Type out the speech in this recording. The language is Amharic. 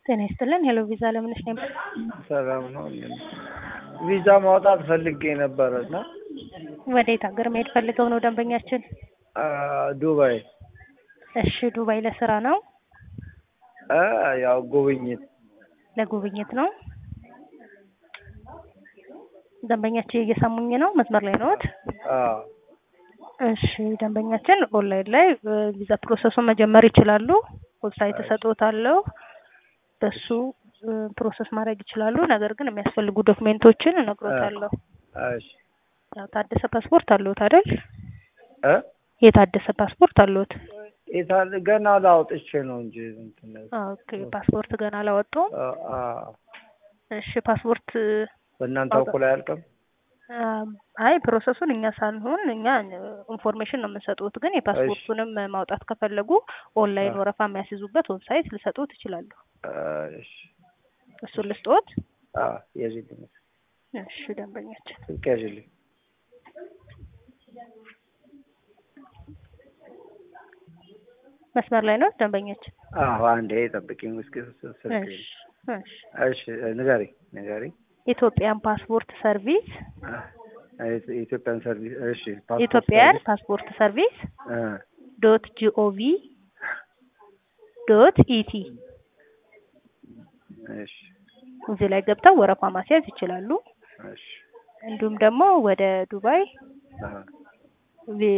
ጤና ይስጥልን። ሄሎ ቪዛ ለምንሽ ነው? ሰላም ነው። ቪዛ ማውጣት ፈልጌ ነበረ እና ወዴት ሀገር መሄድ ፈልገው ነው ደንበኛችን? አ፣ ዱባይ እሺ፣ ዱባይ ለስራ ነው አ፣ ያው ጉብኝት ለጉብኝት ነው? ደንበኛችን እየሰሙኝ ነው? መስመር ላይ ነዎት? አ፣ እሺ፣ ደንበኛችን ኦንላይን ላይ እ፣ ቪዛ ፕሮሰሱን መጀመር ይችላሉ። ዌብሳይት እሰጥዎታለሁ። በሱ እ፣ ፕሮሰስ ማድረግ ይችላሉ። ነገር ግን የሚያስፈልጉ ዶክሜንቶችን እነግሮታለሁ። እሺ ያው ታደሰ ፓስፖርት አለዎት አይደል? እ የታደሰ ፓስፖርት አለዎት? የታለ ገና ላውጥቼ ነው እንጂ እንትን ኦኬ፣ ፓስፖርት ገና አላወጡም? አ፣ አ፣ እሺ፣ ፓስፖርት በእናንተ በኩል አያልቅም? አም፣ አይ ፕሮሰሱን እኛ ሳንሆን እኛ ኢንፎርሜሽን ነው የምንሰጡት። ግን የፓስፖርቱንም ማውጣት ከፈለጉ ኦንላይን አ። ወረፋ የሚያስይዙበት ዌብሳይት ልሰጡት ይችላሉ። አ፣ እሺ እሱን ልስጥዎት? አ፣ ያዥልኝ እሺ ደንበኛችን ስልክ ያዥልኝ። መስመር ላይ ነው ደንበኛችን? አዎ አንዴ ጠብቂኝ እስኪ ስልክ እሺ እሺ። እሺ ንገሪኝ ንገሪኝ ኢትዮጵያን ፓስፖርት ሰርቪስ አ፣ የኢትዮጵያን ሰርቪስ እሺ ፓስፖርት ኢትዮጵያን ሰርቪስ ፓስፖርት ሰርቪስ አ፣ ዶት ጂኦቪ ዶት ኢቲ እሺ እዚህ ላይ ገብተው ወረፋ ማስያዝ ይችላሉ። እሺ እንዲሁም ደግሞ ወደ ዱባይ አ